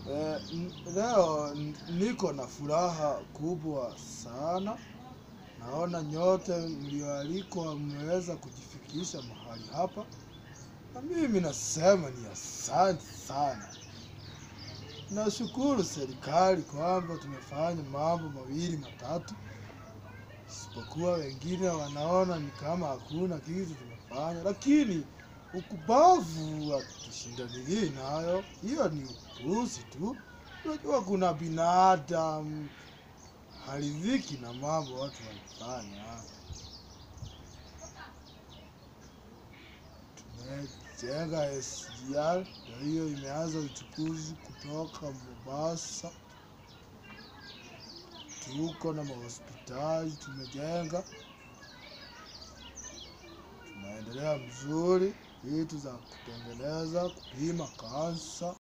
Eh, n- leo n- niko na furaha kubwa sana. Naona nyote mlioalikwa mmeweza kujifikisha mahali hapa, na mimi nasema ni asante sana. Nashukuru serikali kwamba tumefanya mambo mawili matatu, isipokuwa wengine wanaona ni kama hakuna kitu tumefanya, lakini ukubavu hatushindanilii nayo, hiyo ni upuuzi tu. Unajua kuna binadamu haridhiki na mambo watu walifanya. Tumejenga SGR, na hiyo imeanza uchukuzi kutoka Mombasa. Tuko na mahospitali tumejenga, tunaendelea mzuri, vitu za kutengeneza kupima kansa